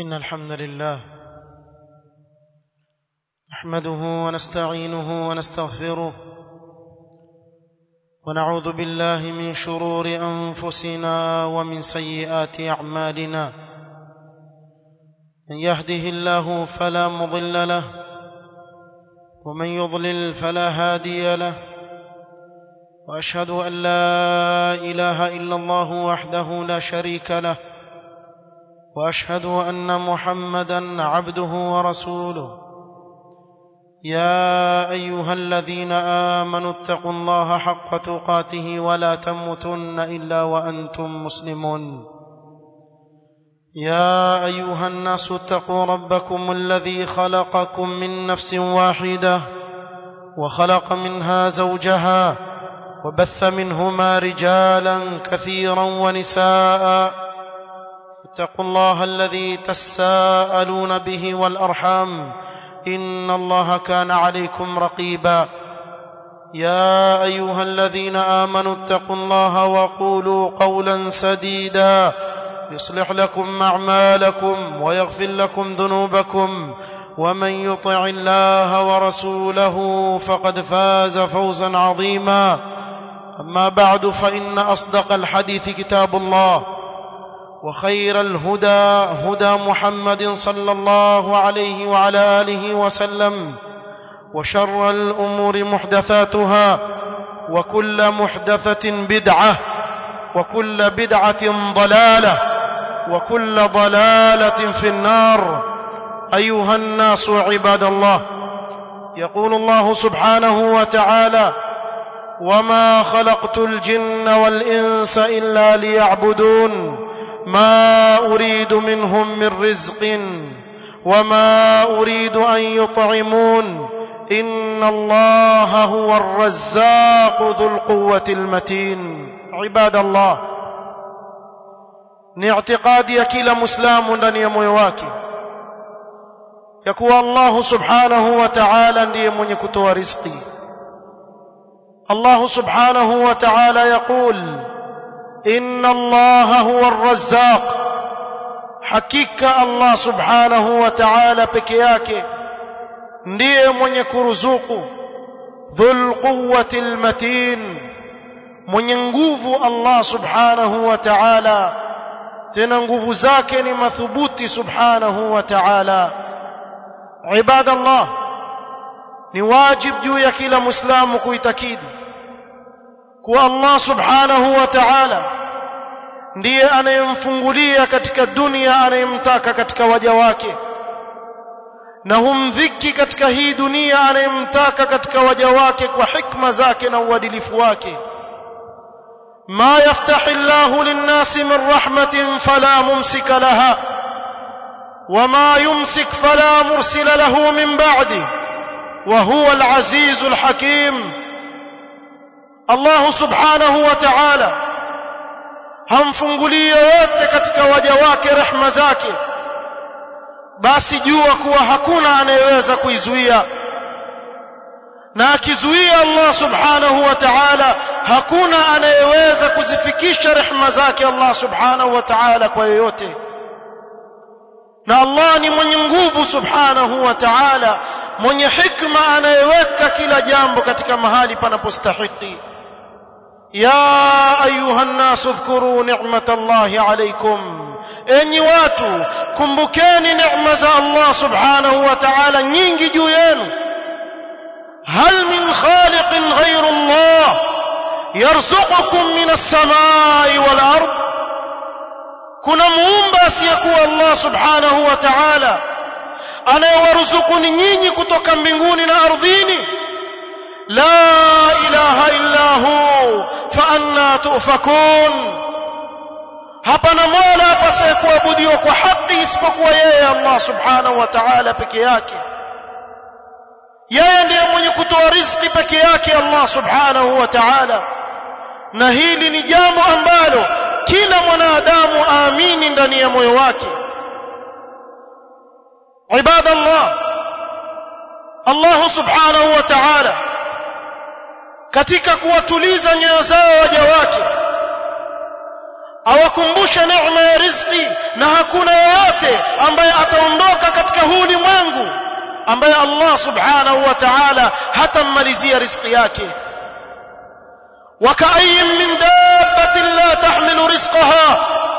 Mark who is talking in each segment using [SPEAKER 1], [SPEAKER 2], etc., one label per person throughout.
[SPEAKER 1] إن الحمد لله نحمده ونستعينه ونستغفره ونعوذ بالله من شرور أنفسنا ومن سيئات أعمالنا من يهده الله فلا مضل له ومن يضلل فلا هادي له واشهد ان لا اله الا الله وحده لا شريك له واشهد ان محمدا عبده ورسوله يا ايها الذين امنوا اتقوا الله حق تقاته ولا تموتن الا وانتم مسلمون يا ايها الناس اتقوا ربكم الذي خلقكم من نفس واحده وخلق منها زوجها وبث منهما رجالا كثيرا ونساء اتقوا الله الذي تساءلون به والارحام ان الله كان عليكم رقيبا يا ايها الذين امنوا اتقوا الله وقولوا قولا سديدا يصلح لكم اعمالكم ويغفر لكم ذنوبكم ومن يطع الله ورسوله فقد فاز فوزا عظيما اما بعد فان اصدق الحديث كتاب الله وخير الهدى هدى محمد صلى الله عليه وعلى اله وسلم وشر الامور محدثاتها وكل محدثه بدعه وكل بدعه ضلاله وكل ضلاله في النار ايها الناس عباد الله يقول الله سبحانه وتعالى وما خلقت الجن والانس الا ليعبدون ما اريد منهم من رزق وما اريد ان يطعمون ان الله هو الرزاق ذو القوه المتين عباد الله ni i'tiqadi ya kila muislamu ndani ya moyo wake ya kuwa Allah subhanahu wa ta'ala ndiye mwenye kutoa riziki Allah subhanahu wa ta'ala yaqul inna Allah huwa ar-razzaq hakika Allah subhanahu wa ta'ala peke yake ndiye mwenye kuruzuku dhul quwwati al-matin mwenye nguvu Allah subhanahu wa ta'ala tena nguvu zake ni mathubuti subhanahu wa ta'ala ibadallah ni wajib juu ya kila muislamu kuitakidi kuwa Allah subhanahu wa ta'ala ndiye anayemfungulia katika dunia anayemtaka katika waja wake na humdhiki katika hii dunia anayemtaka katika waja wake kwa hikma zake na uadilifu wake ما يفتح الله للناس من رحمة فلا ممسك لها وما يمسك فلا مرسل له من بعده وهو العزيز الحكيم الله سبحانه وتعالى hamfungulii yoyote katika waja wake rehma zake basi jua kuwa hakuna anayeweza kuizuia na akizuia Allah subhanahu wa ta'ala hakuna anayeweza kuzifikisha rehma zake Allah subhanahu wa ta'ala kwa yoyote na Allah ni mwenye nguvu subhanahu wa ta'ala mwenye hikma anayeweka kila jambo katika mahali panapostahiki ya ayuha nnasu dhkuru ni'matallahi alaykum enyi watu kumbukeni neema za Allah subhanahu wa ta'ala nyingi juu yenu هل من خالق غير الله يرزقكم من السماء والارض kuna muumba asiyekuwa Allah subhanahu wa ta'ala anayewaruzukuni nyinyi kutoka mbinguni na ardhini la ilaha illa hu fa anna tufakun hapana mola pasiyekuabudiwa kwa haki isipokuwa yeye Allah subhanahu wa ta'ala peke yake yeye ndiye mwenye kutoa riziki peke yake Allah subhanahu wa ta'ala na hili ni jambo ambalo kila mwanadamu aamini ndani ya moyo wake ibadallah Allah subhanahu wa ta'ala katika kuwatuliza nyoyo zao waja wake awakumbushe neema ya riziki na hakuna yeyote ambaye ambaye Allah subhanahu wa ta'ala hatammalizia riziki yake وكأي من دابة لا تحمل رزقها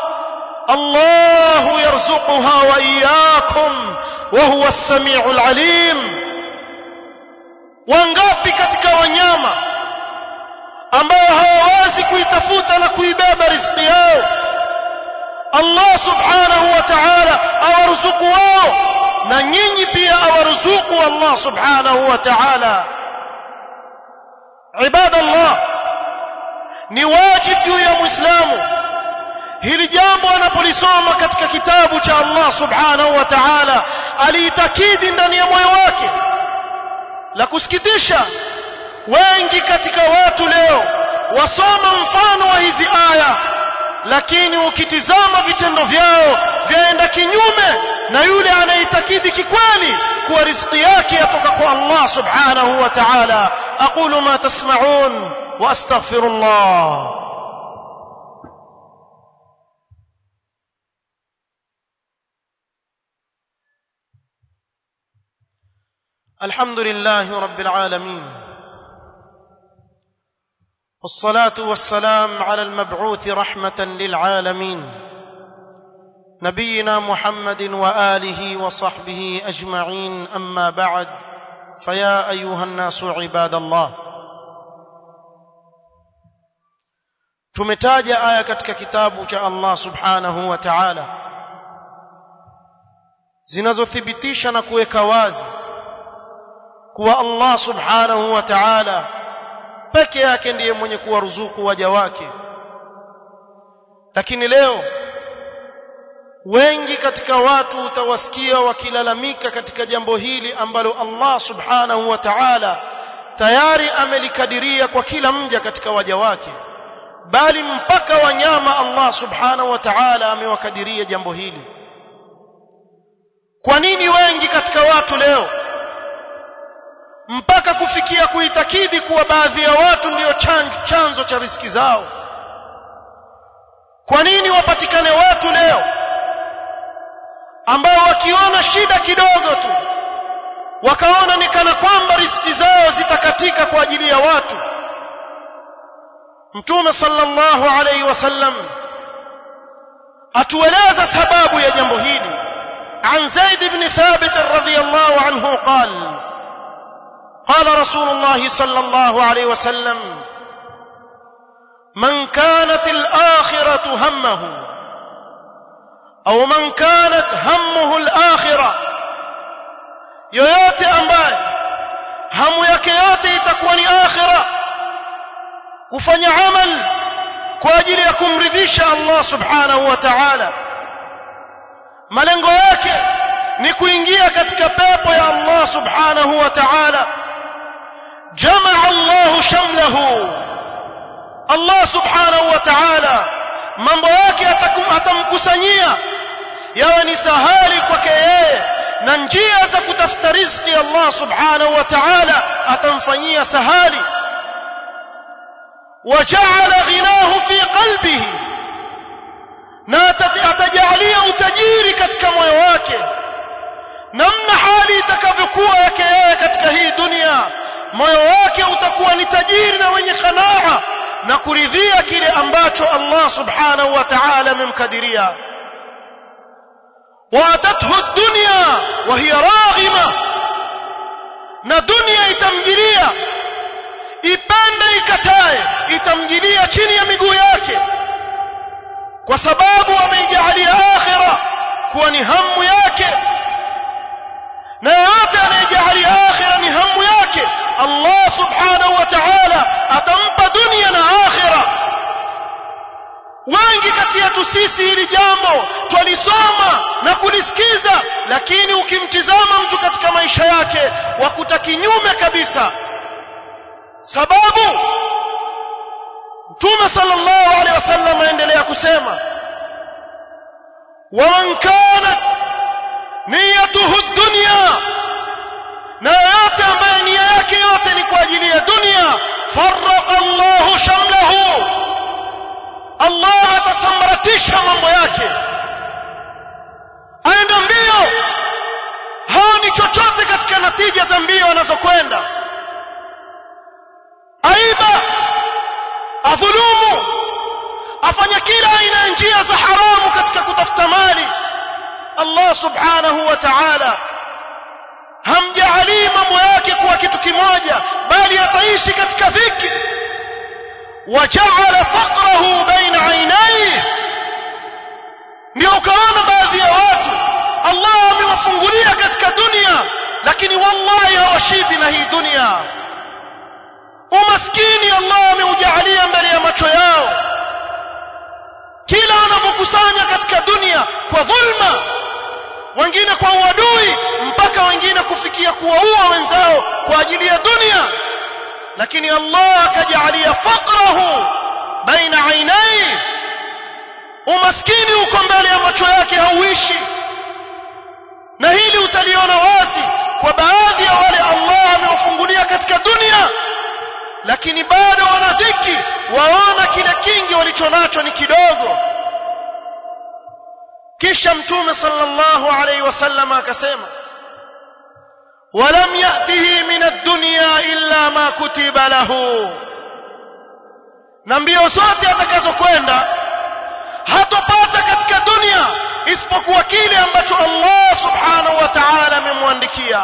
[SPEAKER 1] الله يرزقها وإياكم وهو السميع العليم wangapi katika wanyama ambao hawawezi kuitafuta na kuibeba riziki yao Allah subhanahu wa ta'ala awaruzuku wao na nyinyi pia awaruzuku Allah subhanahu wa ta'ala ibadallah ni wajibu juu ya muislamu hili jambo anapolisoma katika kitabu cha Allah subhanahu wa ta'ala aliitakidi ndani ya moyo wake la kusikitisha wengi katika watu leo wasoma mfano wa hizi aya lakini ukitizama vitendo vyao vyaenda kinyume na yule anaitakidi kikweli kuwa riziki yake yatoka kwa Allah subhanahu wa ta'ala aqulu ma tasma'un wa astaghfirullah الحمد لله رب العالمين والصلاه والسلام على المبعوث رحمه للعالمين نبينا محمد واله وصحبه اجمعين اما بعد فيا ايها الناس عباد الله tumetaja aya katika kitabu cha Allah subhanahu wa ta'ala zinazothibitisha na kuweka wazi kuwa Allah subhanahu wa ta'ala peke yake ndiye mwenye kuwaruzuku waja wake lakini leo wengi katika watu utawasikia wakilalamika katika jambo hili ambalo Allah subhanahu wa ta'ala tayari amelikadiria kwa kila mja katika waja wake bali mpaka wanyama Allah subhanahu wa ta'ala amewakadiria jambo hili kwa nini wengi katika watu leo mpaka kufikia kuitakidi kuwa baadhi ya watu ndio chanzo cha riski zao kwa nini wapatikane watu leo ambao wakiona shida kidogo tu wakaona ni kana kwamba riski zao zitakatika kwa ajili ya watu mtume sallallahu alayhi wasallam atueleza sababu ya jambo hili عن زيد بن ثابت رضي الله عنه قال قال رسول الله صلى الله عليه وسلم من كانت الآخرة همه أو من كانت همه الآخرة yoyote ambaye hamu yake yote itakuwa ni akhira kufanya amal kwa ajili ya kumridhisha Allah subhanahu wa ta'ala malengo yake ni kuingia katika pepo ya Allah subhanahu wa ta'ala jamaa Allah shamlahu Allah subhanahu wa ta'ala mambo yake atamkusanyia yawe ni sahali kwake yeye na njia za kutafuta riziki Allah subhanahu wa ta'ala atamfanyia sahali وجعل غناه في قلبه na atajalia utajiri katika moyo wake namna hali itakavyokuwa yake yeye katika hii dunia moyo wake utakuwa ni tajiri na wenye qanaa na kuridhia kile ambacho Allah subhanahu wa ta'ala amemkadiria waatathu ad-dunya wa hiya raghima na dunia itamjilia ipende ikatae itamjilia chini ya miguu yake kwa sababu ameijalia akhira kuwa ni hamu yake na yote anayejalia akhira ni hamu yake Allah subhanahu wa ta'ala atampa dunia na akhira wengi kati yetu sisi hili jambo twalisoma na kulisikiza lakini ukimtizama mtu katika maisha yake wakuta kinyume kabisa sababu Mtume sallallahu alaihi wasallam aendelea kusema waman kanat niyatuhu dunya na yote ambaye nia yake yote ni kwa ajili ya dunia farraqa Allahu shamlahu Allah atasambaratisha mambo yake aenda mbio haoni chochote katika katika natija za mbio anazokwenda aiba adhulumu afanya kila aina ya njia za haramu katika kutafuta mali Allah subhanahu wa ta'ala hamjaalii mambo yake kuwa kitu kimoja bali ataishi katika dhiki waja'ala faqrahu baina aynayhi ndio ukaona baadhi ya watu Allah amewafungulia katika dunia lakini wallahi hawashibi na hii dunia umaskini Allah ameujalia mbele ya macho yao kila wanavyokusanya katika dunia kwa dhulma wengine kwa uadui mpaka wengine kufikia kuwaua wenzao kwa ajili ya dunia lakini Allah akajalia faqrahu baina ainai umaskini uko mbele ya macho yake hauishi na hili utaliona wazi kwa baadhi ya wale Allah amewafungulia katika dunia lakini bado wana dhiki waona kile kingi walichonacho ni kidogo kisha mtume sallallahu alayhi wasallam akasema ولم يأته من الدنيا إلا ما كتب له na mbio zote atakazokwenda hatopata katika dunia isipokuwa kile ambacho Allah subhanahu wa ta'ala amemwandikia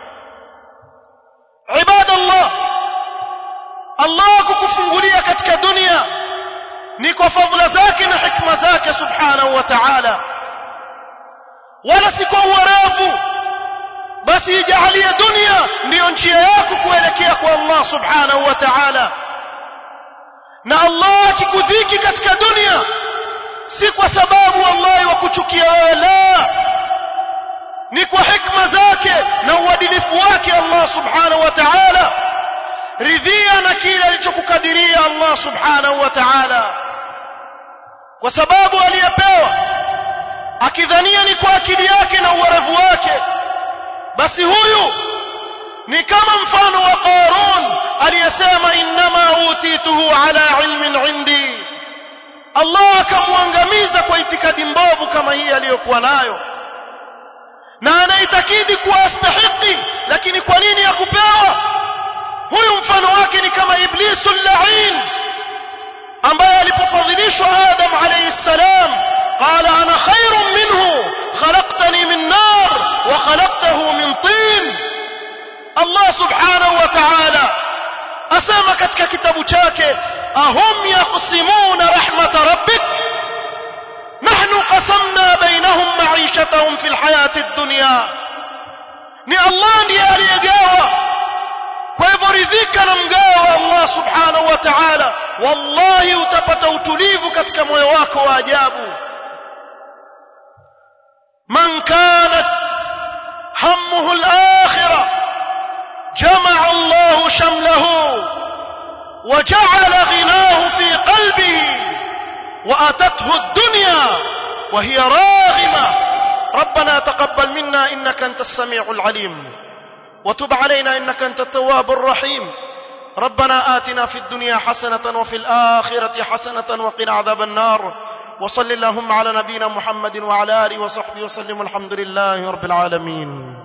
[SPEAKER 1] ibadallah Allah kukufungulia katika dunia ni kwa fadhila zake na hikma zake subhanahu wa ta'ala wala si kwa uwerevu basi ijalie dunia ndiyo njia yako kuelekea kwa Allah subhanahu wa ta'ala na Allah akikudhiki katika dunia si kwa sababu wallahi wa kuchukia wewe la ni kwa hikma zake na uadilifu wake Allah subhanahu wa ta'ala ridhia na kile alichokukadiria Allah subhanahu wa ta'ala kwa sababu aliyepewa akidhania ni kwa akili yake na uwerevu wake basi huyu ni kama mfano wa Qarun aliyesema innama utituhu ala ilmin indi Allah akamwangamiza kwa itikadi mbovu kama hii aliyokuwa nayo na anaitakidi kuwa astahiki lakini kwa nini hakupewa huyu mfano wake ni kama iblisu lain ambaye alipofadhilishwa Adam alayhi salam قال انا خير منه خلقتني من نار وخلقته من طين الله سبحانه وتعالى asema katika kitabu chake ahum yaqsimuna rahmat rabbik nahnu qasamna bainahum ma'ishatahum fil hayati ad-dunya ni Allah ndiye aliyegawa kwa hivyo ridhika na mgao wa Allah subhanahu wa ta'ala wallahi utapata utulivu katika moyo wako wa ajabu من كانت همه الآخرة جمع الله شمله وجعل غناه في قلبه وأتته الدنيا وهي راغمة ربنا تقبل منا إنك أنت السميع العليم وتب علينا إنك أنت التواب الرحيم ربنا آتنا في الدنيا حسنة وفي الآخرة حسنة وقنا عذاب النار وصل اللهم على نبينا محمد وعلى اله وصحبه وسلم الحمد لله رب العالمين